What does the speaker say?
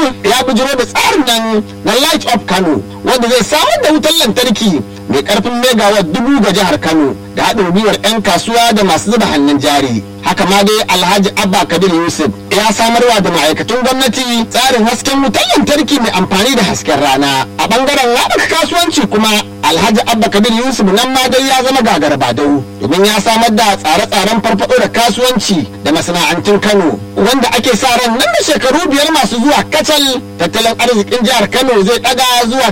ya bijiro da tsarin nan na light of kano wanda zai samar da wutar lantarki mai karfin megawatt dubu ga jihar kano da haɗin gwiwar 'yan kasuwa da masu zuba hannun jari haka ma dai alhaji abba kabir yusuf ya samarwa da ma'aikatan gwamnati tsarin hasken wutar lantarki mai amfani da hasken rana a bangaren haɓaka kasuwanci kuma alhaji abba kabir yusuf nan ma dai ya zama gagar badau domin ya samar da tsare-tsaren farfaɗo da kasuwanci da masana'antun kano wanda ake sa ran nan da shekaru biyar masu zuwa kacal tattalin arzikin jihar kano zai ɗaga zuwa